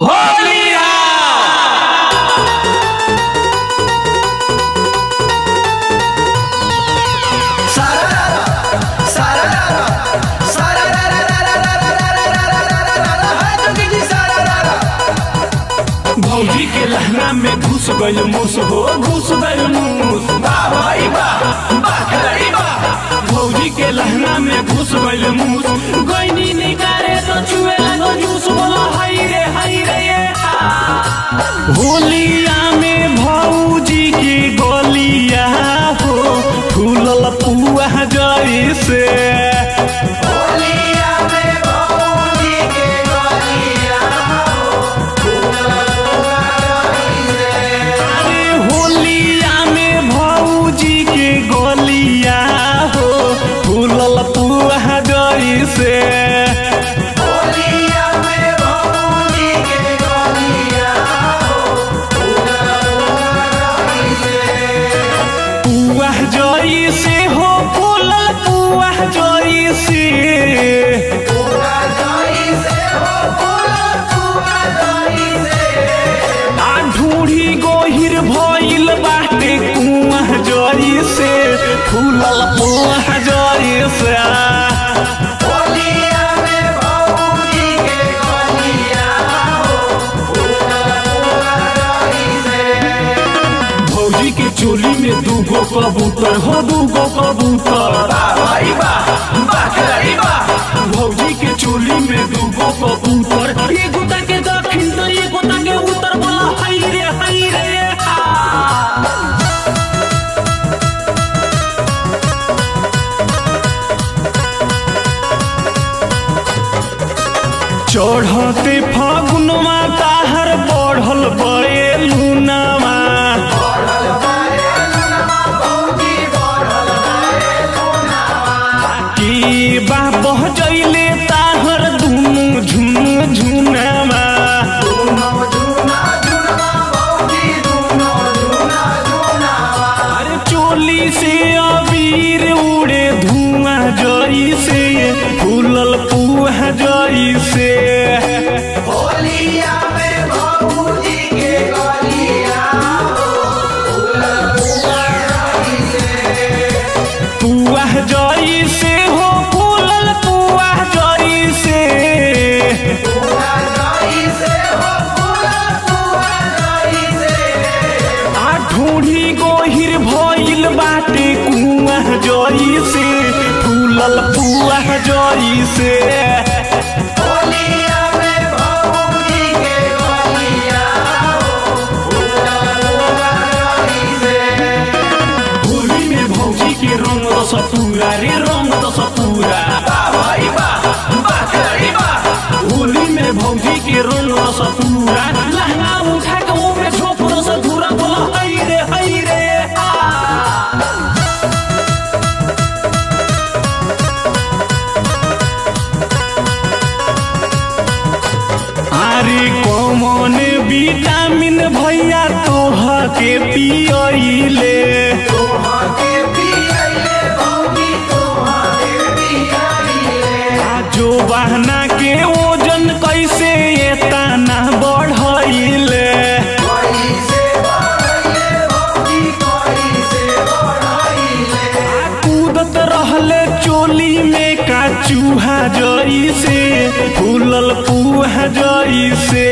भौजी के लहंगा में घुस गइल मूस हो घुस गइल मूस वाह भाई वाह वाह खिलाड़ी वाह भौजी के लहंगा में घुस गइल मूस गइनी निकारे तो छुए लगो जूस बोलो हाय रे हाय रे ये हा। होलिया में भौजी की गोलिया हो फूलल पुआ जैसे अरे होलिया में भौजी के गोलिया हो फूलल पुआ जैसे पुआ जैसे हो फूलल पुआ जैसे आ ढूढ़ी गोहिर भइल बाटे कुआ जरी से फूलल पुआ जरी से भौजी के चोली में दूगो कबूतर हो दूगो कबूतर भौजी के चोली में दूगो कबूतर एगो ताके दक्षिण तो एगो ताके उत्तर बोला हाय रे हाय रे हा। चढ़ते फागुनवा ताहर बढ़ल बड़े लूनावा की बा बह जइले ताहर दुनु झुनु झुनावा अरे चोली से अबीर उड़े धुआं जरी से फूलल पुआ जरी से पुआ जरी से हो फूलल पुआ जरी से आ ढूढ़ी गोहिर भइल बाटे कुआ जरी से फूलल पुआ जरी से होली में भौजी के रंग दस पूरा रे रंग दस पूरा होली में भौजी के रंग दस पूरा लहंगा उठा के ओमे झोप दस धूरा बोला हई रे हई रे आ। अरे कौन विटामिन भैया तोह के पियले आ जो बहना के ओजन कैसे एतना बढ़ैले आ कूदत रहले चोली में का चूहा जरी से फूलल पुआ जरी से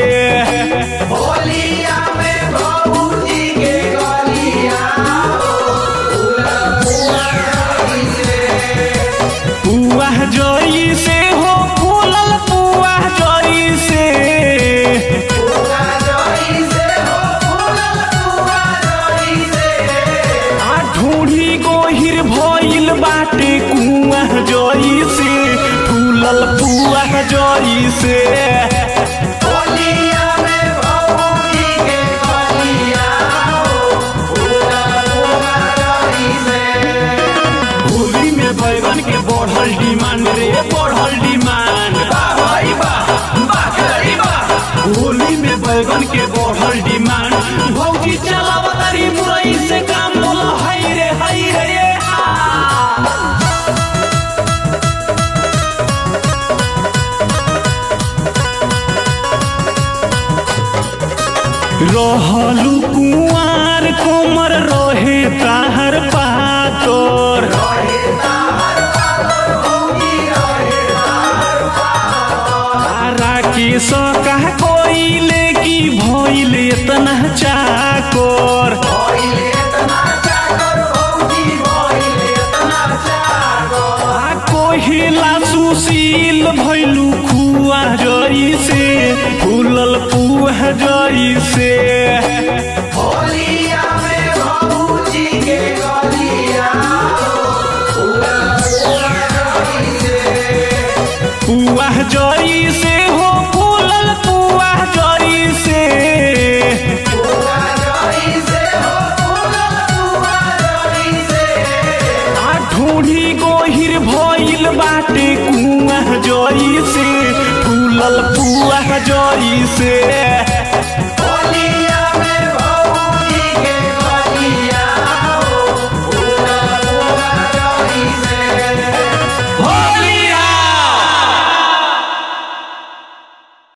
पुआ जरी से हो फूलल पुआ जरी से आ ढूढ़ी गोहिर भइल बाटे कुआ जरी से फूलल पुआ जरी से होली में बैगन के बढ़ल डिमांड रे बढ़ल डिमांड होली में बैगन के बढ़ल डिमांड भौजी चलावा तारी मुरई से काम बोला हाय रे हाय रे ये हा। रहलू कुआर कोमर रहे ताहर पातर तारा के सका कोइले की भइल इतना चाको